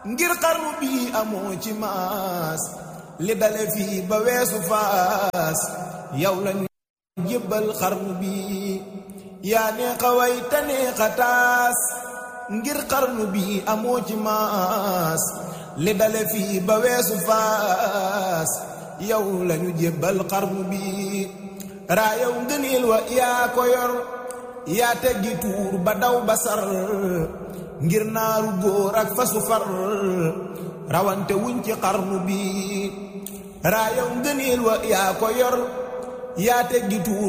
ngir xarnu bi amoo ci maas li dale fii ba weesu faas yow lañu jébbal xarnu bi yaa neexa way te neexa taas ngir xarnu bi amoo ci maas li dale fii ba weesu faas yow lañu jébbal xarnu bi raayaw ngëneel wa yaa ko yor yaa teggi tuur ba daw basar ngir naaru góor ak fasu far rawante wuñ ci xarnu bi raayaw ngëneel wa yaa ko yor yaa teggi tuur